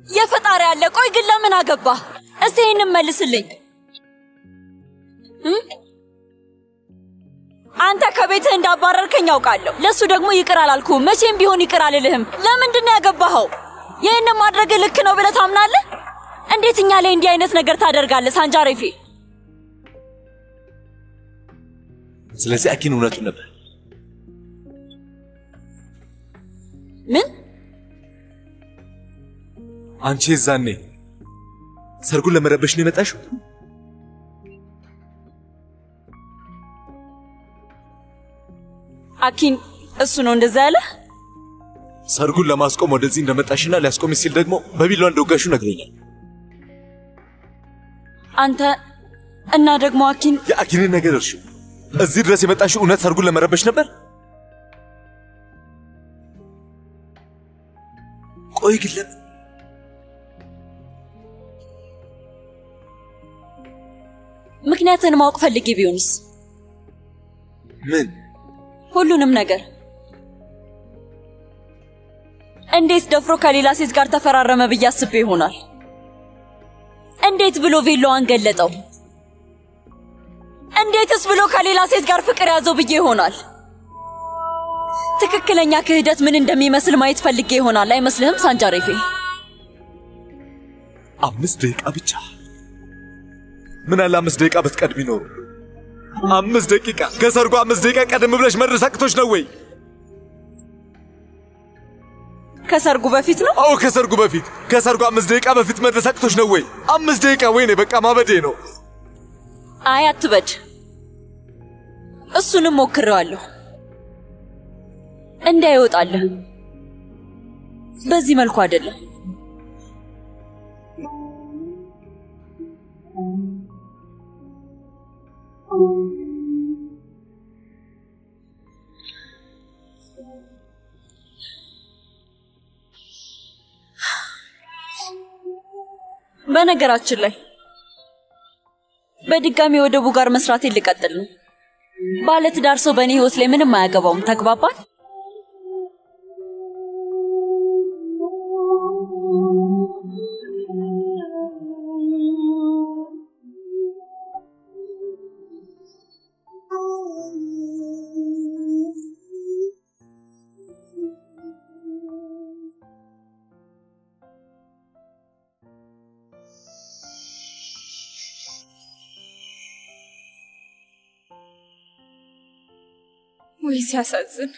የፈጣሪ አለ። ቆይ ግን ለምን አገባ? እስቲ ይህንን መልስልኝ። እም? አንተ ከቤትህ እንዳባረርከኝ ያውቃለሁ። ለእሱ ደግሞ ይቅር አላልኩህም። መቼም ቢሆን ይቅር አልልህም። ለምንድን ነው ያገባኸው? ይህንን ማድረግ ልክ ነው ብለህ ታምናለህ? እንዴት እኛ ላይ እንዲህ አይነት ነገር ታደርጋለህ ሳንጃሬፌ? ስለዚህ አኪን እውነቱን ነበር። ምን አንቺ የዛኔ ሰርጉን ለመረበሽ ነው የመጣሽው? አኪን እሱ ነው እንደዛ ያለ? ሰርጉን ለማስቆም ወደዚህ እንደመጣሽና ሊያስቆም ሲል ደግሞ በቢላዋ እንደወጋሹ ነግሮኛል። አንተ እና ደግሞ አኪን የአኪንን ነገር እርሺው። እዚህ ድረስ የመጣሽው እውነት ሰርጉን ለመረበሽ ነበር? ቆይ ግን ለምን ምክንያትን ማወቅ ፈልጌ ቢሆንስ? ምን ሁሉንም ነገር እንዴት ደፍሮ ከሌላ ሴት ጋር ተፈራረመ ብዬ አስቤ ይሆናል። እንዴት ብሎ ቬሎዋን ገለጠው? እንዴትስ ብሎ ከሌላ ሴት ጋር ፍቅር ያዘው ብዬ ይሆናል። ትክክለኛ ክህደት ምን እንደሚመስል ማየት ፈልጌ ይሆናል። አይመስልህም ሳንጃሬፌ? አምስት ደቂቃ ብቻ ምን አለ አምስት ደቂቃ ብትቀድሚ ኖሩ። አምስት ደቂቃ ከሰርጉ አምስት ደቂቃ ቀደም ብለሽ መድረስ አቅቶሽ ነው ወይ? ከሰርጉ በፊት ነው? አዎ ከሰርጉ በፊት ከሰርጉ አምስት ደቂቃ በፊት መድረስ አቅቶሽ ነው ወይ? አምስት ደቂቃ ወይኔ በቃ ማበዴ ነው። አይ አትበድ። እሱንም ሞክሬዋለሁ እንዳይወጣልህ። በዚህ መልኩ አይደለም። በነገራችን ላይ በድጋሚ ወደ ቡጋር መስራቴ ልቀጥል ነው። ባለትዳር ሰው በእኔ ህይወት ላይ ምንም አያገባውም። ተግባባል? ወይ ሲያሳዝን።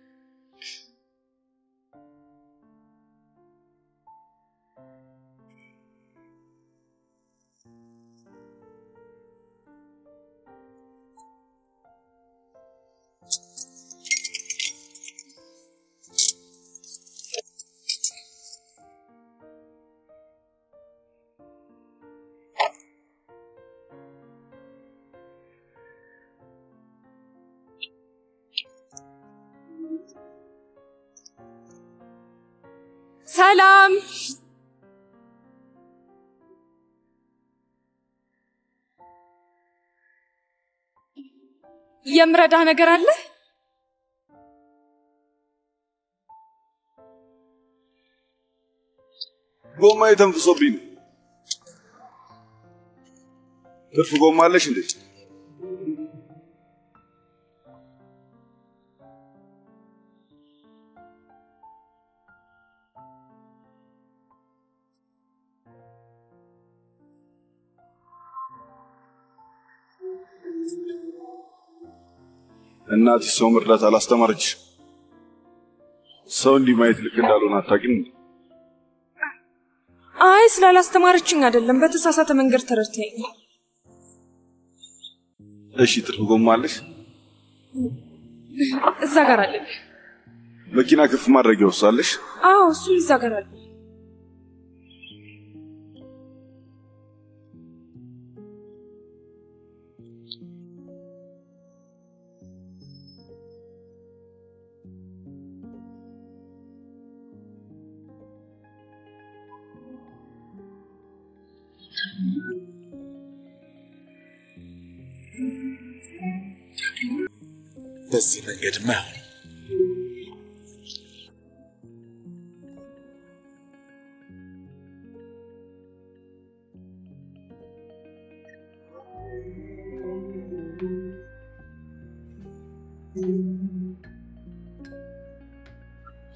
ሰላም የምረዳህ ነገር አለ? ጎማ የተንፍሶብኝ ነው። ትርፍ ጎማ አለሽ እንዴ? እናትሽ ሰው መርዳት አላስተማረች። ሰው እንዲህ ማየት ልክ እንዳልሆነ አታውቂም እንዴ? አይ ስላላስተማረችኝ አይደለም፣ በተሳሳተ መንገድ ተረድተኝ። እሺ ትርፍ ጎማ አለሽ? እዛ ጋር አለ። መኪና ከፍ ማድረጊያ ወሳለሽ? አዎ እሱ እዛ ጋር አለ። በዚህ መንገድማ አይሆንም።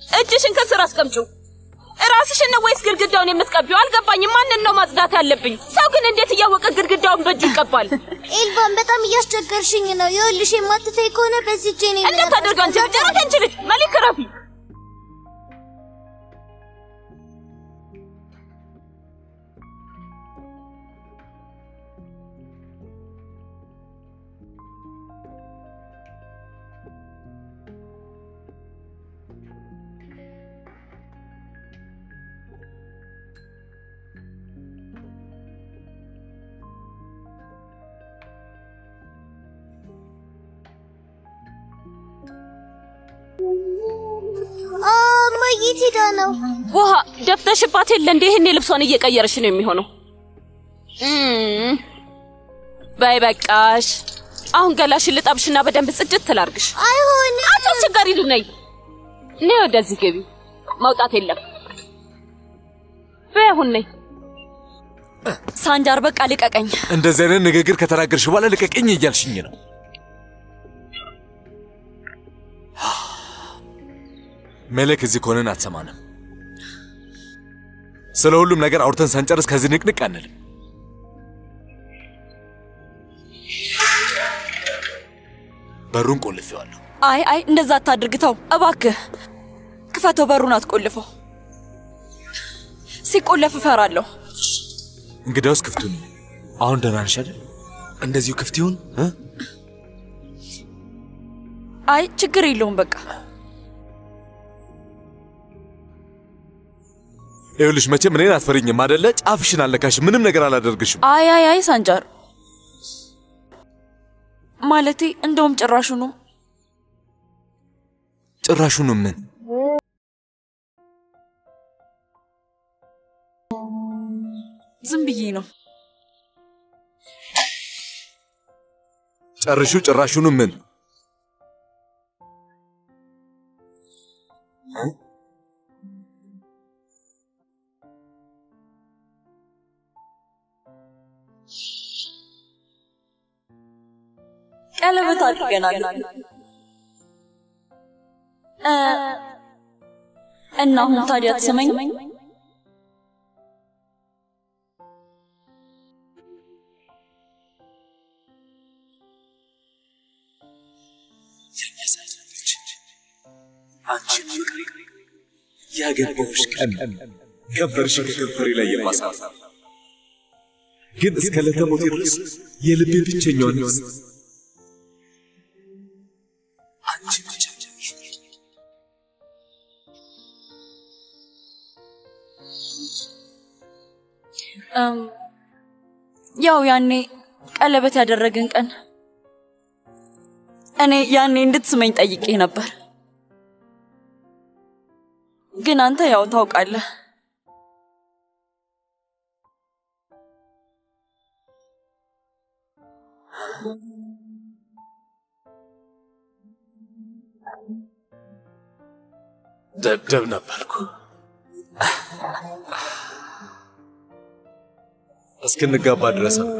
እጅሽን ከስር አስቀምጪው። ራስሽን ነው ወይስ ግድግዳውን የምትቀቢው? አልገባኝም። ማንን ነው ማጽዳት ያለብኝ? ሰው ግን እንዴት እያወቀ ግድግዳውን በእጁ ይቀባል? ኤልቫን በጣም እያስቸገርሽኝ ነው። ይኸውልሽ የማትተይ ከሆነ በዚህ እጄ ነው እንዴት አድርጋ አንቺ ልጅ አንቺ ልጅ መሊክ ረፊ እማዬ የት ሄዳ ነው? ውሃ ደፍተሽባት የለ እንዴ? ይሄኔ ልብሷን እየቀየረሽ ነው የሚሆነው። እም፣ በይ በቃሽ። አሁን ገላሽን ልጠብሽና በደንብ ጽድት ትላርግሽ። አይሆንም። አንቺ አስቸጋሪ ልጅ ነይ። ነይ ወደዚህ ግቢ። መውጣት የለም። በይ አሁን ነይ። ሳንጃር በቃ ልቀቀኝ። እንደዚህ አይነት ንግግር ከተናገርሽ በኋላ ልቀቅኝ እያልሽኝ ነው። ሜሌክ እዚህ ከሆነን አትሰማንም። ስለ ሁሉም ነገር አውርተን ሳንጨርስ ከዚህ ንቅንቅ አንልም። በሩን ቆልፌዋለሁ። አይ አይ እንደዛ አታድርግ፣ ተው እባክህ። ክፈተው፣ በሩን አትቆልፈው። ሲቆለፍ እፈራለሁ። እንግዲያውስ ክፍቱን አሁን ደህና ነሽ አይደል? እንደዚሁ ክፍት ይሁን እ? አይ ችግር የለውም በቃ ይኸውልሽ መቼም እኔን አትፈሪኝም አደለ? ጫፍሽን አልነካሽም። ምንም ነገር አላደርግሽም። አይ አይ አይ ሳንጃር ማለቴ እንደውም ጭራሹኑ ጭራሹኑ ምን ዝም ብዬ ነው። ጨርሹ ጭራሹኑ ምን ቀለበት አድርገናል እ እና አሁን ታዲያ ትሰማኝ አንቺን ፍቅሬ ያገባሁሽ ቀን ከንፈርሽ ከከንፈሬ ላይ የማሳት ግን እስከ ለተሞቴ ድረስ የልቤ ብቸኛዋ ነፍስ አንቺ ብቻ ነሽ። እም፣ ያው ያኔ ቀለበት ያደረግን ቀን እኔ ያኔ እንድትስመኝ ጠይቄ ነበር፣ ግን አንተ ያው ታውቃለህ ደብደብ ነበርኩ። እስክንጋባ ድረስ ነው።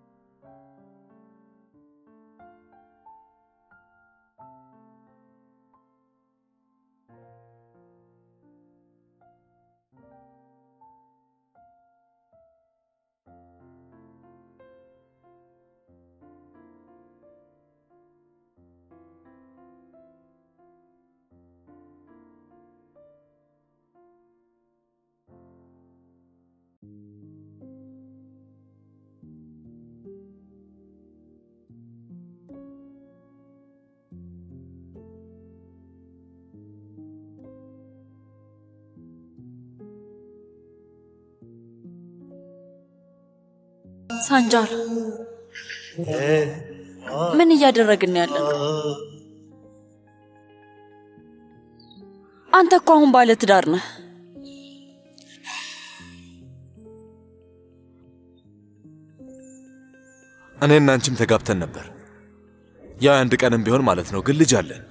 ሳንጃር ምን እያደረግን ያለ ነው? አንተ እኮ አሁን ባለ ትዳር ነህ። እኔና አንቺም ተጋብተን ነበር። ያው አንድ ቀንም ቢሆን ማለት ነው። ግን ልጅ አለን።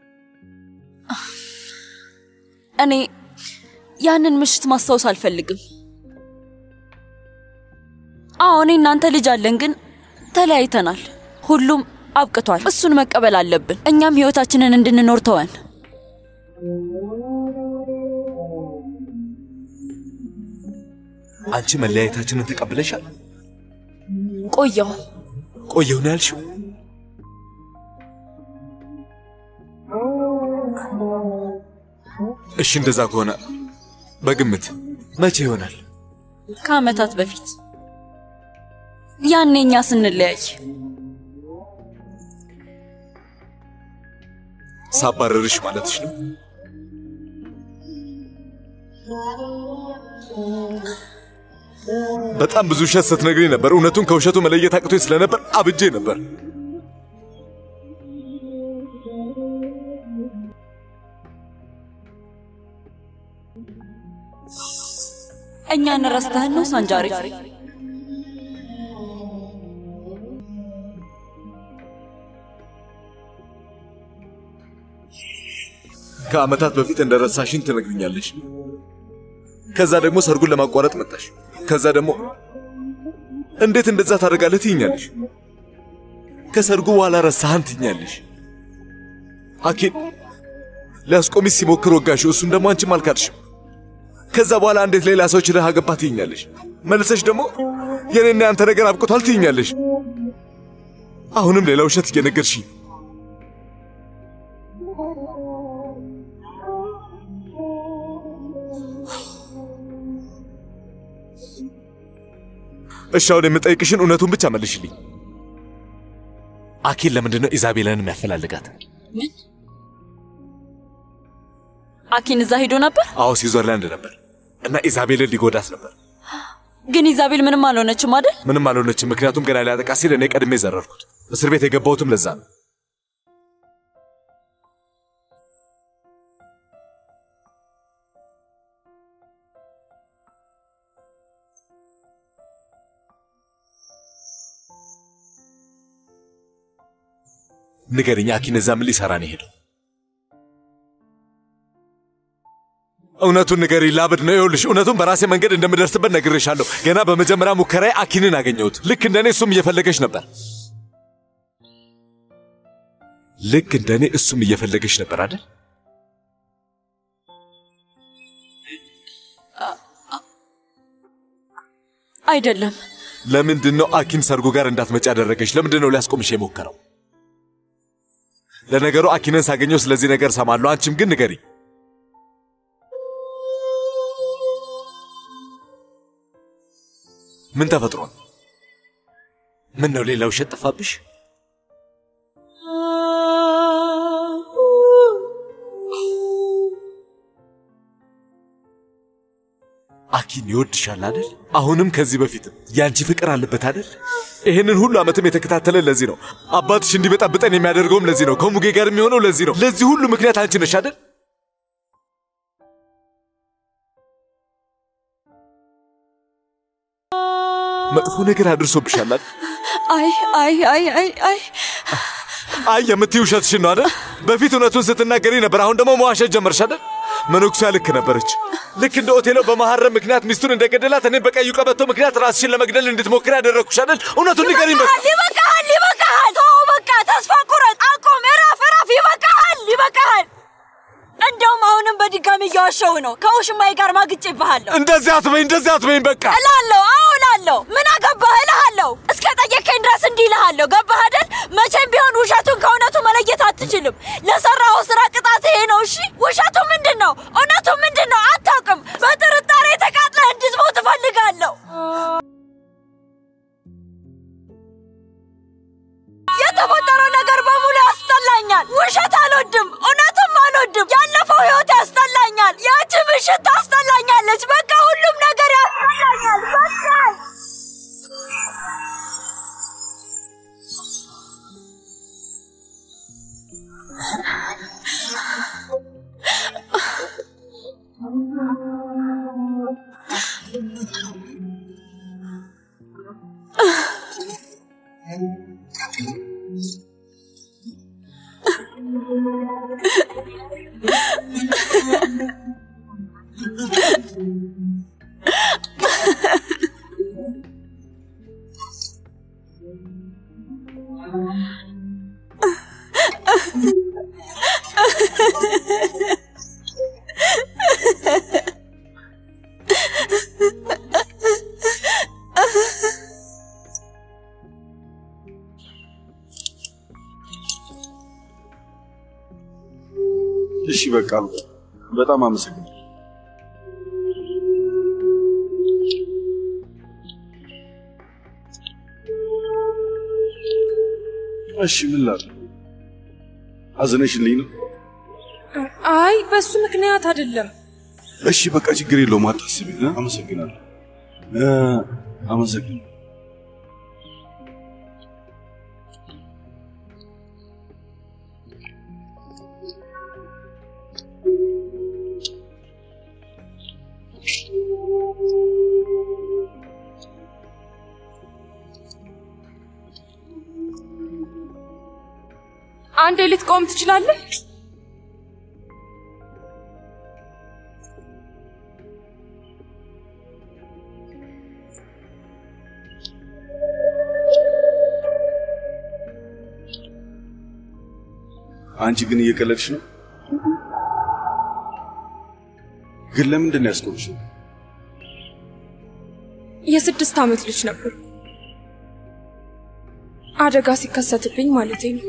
እኔ ያንን ምሽት ማስታወስ አልፈልግም። አዎ እኔ እናንተ ልጅ አለን፣ ግን ተለያይተናል። ሁሉም አብቅቷል። እሱን መቀበል አለብን። እኛም ህይወታችንን እንድንኖር ተወን። አንቺ መለያየታችንን ተቀብለሻል? ቆየው ቆየሁ ነው ያልሽው? እሺ እንደዛ ከሆነ በግምት መቼ ይሆናል? ከአመታት በፊት ያኔ እኛ ስንለያይ ሳባረርሽ ማለትሽ ነው? በጣም ብዙ ውሸት ስትነግሪኝ ነበር። እውነቱን ከውሸቱ መለየት አቅቶኝ ስለነበር አብጄ ነበር። እኛን ረስተህን ነው ሳንጃሪ? ከአመታት በፊት እንደረሳሽኝ ትነግሪኛለሽ። ከዛ ደግሞ ሰርጉን ለማቋረጥ መጣሽ። ከዛ ደግሞ እንዴት እንደዛ ታደርጋለህ ትይኛለሽ። ከሰርጉ በኋላ ረሳህን ትይኛለሽ። አኪን ሊያስቆሚስ ሲሞክር ወጋሽው፣ እሱን ደግሞ አንቺም አልካድሽም። ከዛ በኋላ እንዴት ሌላ ሰው ችለህ አገባህ ትይኛለሽ። መልሰሽ ደግሞ የኔና ያንተ ነገር አብቅቷል ትይኛለሽ። አሁንም ሌላ ውሸት እየነገርሽኝ እሺ አሁን የምጠይቅሽን እውነቱን ብቻ መልሽልኝ። አኪን ለምንድን ነው ኢዛቤልን የሚያፈላልጋት? ምን አኪን እዛ ሄዶ ነበር? አዎ ስዊዘርላንድ ነበር እና ኢዛቤልን ሊጎዳት ነበር። ግን ኢዛቤል ምንም አልሆነችም አይደል? ምንም አልሆነችም፣ ምክንያቱም ገና ሊያጠቃ ሲል እኔ ቀድሜ ዘረርኩት። እስር ቤት የገባሁትም ለዛ ነው። ንገርኛ፣ አኪን እዛ ምን ሊሰራ ነው የሄደው? እውነቱን ንገሪ፣ ላብድ ነው። ይኸውልሽ እውነቱን በራሴ መንገድ እንደምደርስበት ነግሬሻለሁ። ገና በመጀመሪያ ሙከራዬ አኪንን አገኘሁት። ልክ እንደኔ እሱም እየፈለገች ነበር። ልክ እንደኔ እሱም እየፈለገች ነበር አይደል? አይደለም። ለምንድን ነው አኪን ሰርጉ ጋር እንዳትመጪ ያደረገች? ለምንድን ነው ሊያስቆምሽ የሞከረው? ለነገሩ አኪንን ሳገኘው ስለዚህ ነገር ሰማለሁ። አንቺም ግን ንገሪ። ምን ተፈጥሯል? ምን ነው ሌላ ውሸት ጠፋብሽ? አኪን ይወድሻል አይደል? አሁንም ከዚህ በፊትም ያንቺ ፍቅር አለበት አይደል? ይህንን ሁሉ ዓመትም የተከታተለ ለዚህ ነው። አባትሽ እንዲበጣብጠን የሚያደርገውም ለዚህ ነው። ከሙጌ ጋር የሚሆነው ለዚህ ነው። ለዚህ ሁሉ ምክንያት አንቺ ነሽ አይደል? መጥፎ ነገር አድርሶብሻል አይደል? አይ አይ አይ አይ አይ አይ የምትይው ውሸትሽን ነው አይደል? በፊት እውነቱን ስትናገሪ ነበር። አሁን ደግሞ መዋሸት ጀመርሽ አይደል? መነኩሷ ልክ ነበረች። ልክ እንደ ኦቴሎ በመሐረም ምክንያት ሚስቱን እንደገደላት እኔም በቀዩ ቀበቶ ምክንያት ራስሽን ለመግደል እንድትሞክር ያደረግኩሽ አይደል? እውነቱን ንገሪኝ። በቃ ይበቃሃል፣ ይበቃሃል። ተው በቃ፣ ተስፋ ቁረጥ፣ አቁም፣ እረፍ፣ እረፍ። ይበቃሃል፣ ይበቃሃል። እንደውም አሁንም በድጋሚ እያዋሸው ነው። ከውሽማዬ ጋር ማግጬብሃለሁ እንደዚህ አትበኝ፣ እንደዚህ አትበኝ። በቃ እላለሁ። አዎ እላለሁ። ምን አገባህ እልሃለሁ። እስከ ጠየቀኝ ድረስ እንዲህ እልሃለሁ። ገባህ አይደል? መቼም ቢሆን ውሸቱን ከእውነቱ መለየት አትችልም። ለሰራኸው ስራ ቅጣት ይሄ ነው። እሺ፣ ውሸቱ ምንድን ነው? እውነቱ ምንድን ነው? አታውቅም። በጥርጣሬ ተቃጥለህ እንድትሞት እፈልጋለሁ። የተፈጠረው ነገር በሙሉ ያስጠላኛል። ውሸት አልወድም፣ እውነትም አልወድም። ያለፈው ህይወት ያስጠላኛል። ያቺ ምሽት ታስጠላኛለች። በቃ ሁሉም ነገር ያስጠላኛል። በቃ በቃ በጣም አመሰግናለሁ። እሺ ምን ላድርግ? አዝነሽልኝ ነው? አይ በሱ ምክንያት አይደለም። እሺ በቃ ችግር የለውም አታስቢ። እ? አመሰግናለሁ እ፣ አመሰግናለሁ። አንዴ ልትቆም ትችላለህ? አንቺ ግን እየቀለድሽ ነው። ግን ለምንድን ነው ያስቆምሽው? የስድስት ዓመት ልጅ ነበር። አደጋ ሲከሰትብኝ ማለቴ ነው።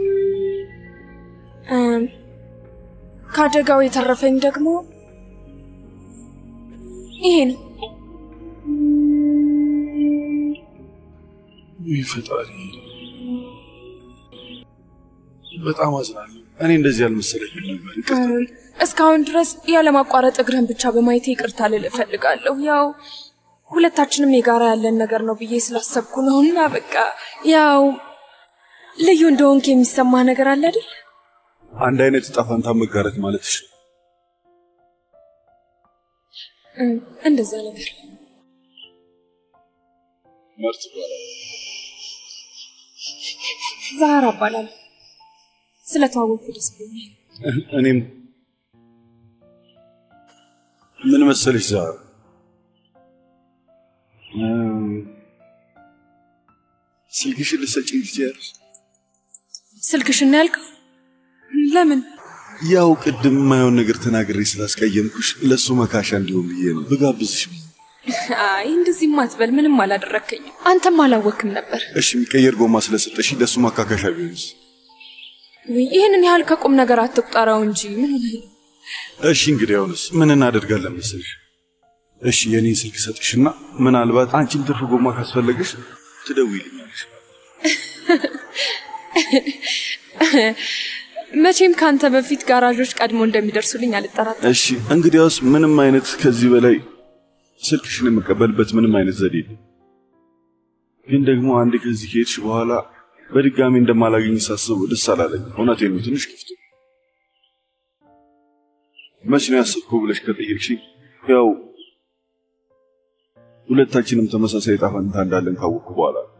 እም፣ ከአደጋው የተረፈኝ ደግሞ ይሄ ነው። ውይ ፈጣሪ፣ በጣም አዝናለሁ። እኔ እንደዚህ አልመሰለኝም ነበር። ይቅርታ። እም፣ እስካሁን ድረስ ያለማቋረጥ እግርህን ብቻ በማየቴ ይቅርታ ልል እፈልጋለሁ። ያው ሁለታችንም የጋራ ያለን ነገር ነው ብዬ ስላሰብኩ ነው እና በቃ ያው ልዩ እንደሆንክ የሚሰማ ነገር አለ አይደል? አንድ አይነት ዕጣ ፈንታ መጋረት ማለትሽ ነው። እም፣ እንደዛ ነገር መርት ይባላል። ዛህራ እባላለሁ። ስለተዋወቅኩ ደስ ብሎኛል። እኔም ምን መሰለሽ ዛሬ ስልክሽን ልትሰጪኝ ትችያለሽ? ስልክሽን ያልከው ለምን? ያው ቅድም የማየውን ነገር ተናግሬ ስላስቀየምኩሽ ለእሱ መካሻ እንዲሆን ብዬ ነው ብጋብዝሽ ብዬ። አይ እንደዚህም አትበል። ምንም አላደረከኝም። አንተም አላወክም ነበር። እሺ የሚቀየር ጎማ ስለሰጠሽ ለእሱ ማካካሻ ቢሆንስ? ውይ ይህንን ያህል ከቁም ነገር አትቁጠረው እንጂ ምን ሆነህ ነው? እሺ እንግዲህ አሁንስ ምን እናደርጋለን መሰልሽ? እሺ የኔን ስልክ ሰጥሽና ምናልባት አንቺም ትርፍ ጎማ ካስፈለገሽ ትደውይልኛለሽ። መቼም ከአንተ በፊት ጋራዦች ቀድሞ እንደሚደርሱልኝ አልጠራጠርም። እሺ እንግዲያውስ ምንም አይነት ከዚህ በላይ ስልክሽን የምቀበልበት ምንም አይነት ዘዴ የለም። ግን ደግሞ አንድ ከዚህ ከሄድሽ በኋላ በድጋሚ እንደማላገኝ ሳስበው ደስ አላለኝ። እውነቴን ነው፣ ትንሽ ክፍት መች ነው ያሰብከው ብለሽ ከጠየቅሽኝ ያው ሁለታችንም ተመሳሳይ ዕጣ ፈንታ እንዳለን ካወቅኩ በኋላ ነው።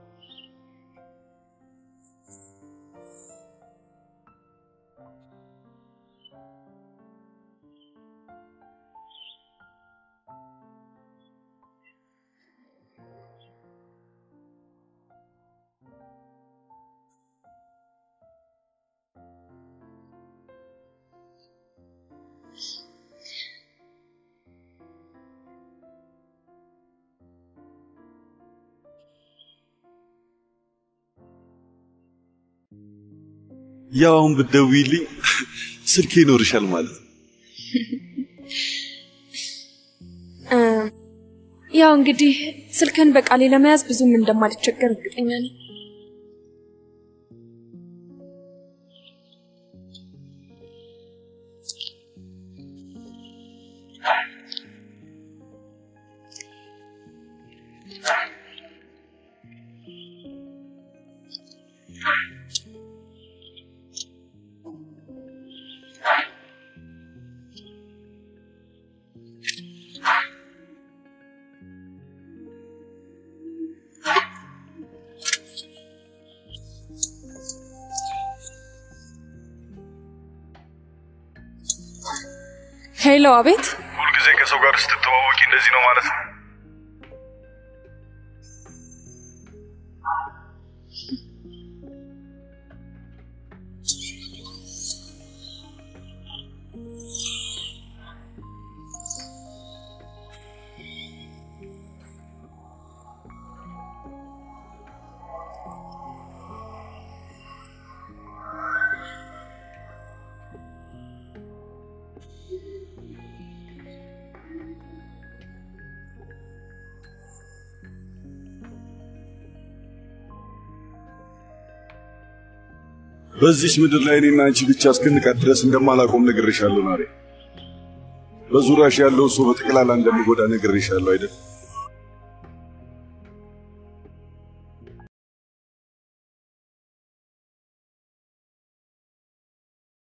ያው አሁን ብትደውይልኝ ስልኬ ይኖርሻል ማለት ነው። እም፣ ያው እንግዲህ ስልክህን በቃሌ ለመያዝ ብዙም እንደማልቸገር እርግጠኛ ነኝ። ሄሎ፣ አቤት። ሁልጊዜ ከሰው ጋር ስትተዋወቂ እንደዚህ ነው ማለት ነው? በዚች ምድር ላይ እኔና አንቺ ብቻ እስክንቀር ድረስ እንደማላቆም ነግሬሻለሁ ናሬ። በዙሪያሽ ያለው ሰው በጠቅላላ እንደሚጎዳ ነግሬሻለሁ አይደል?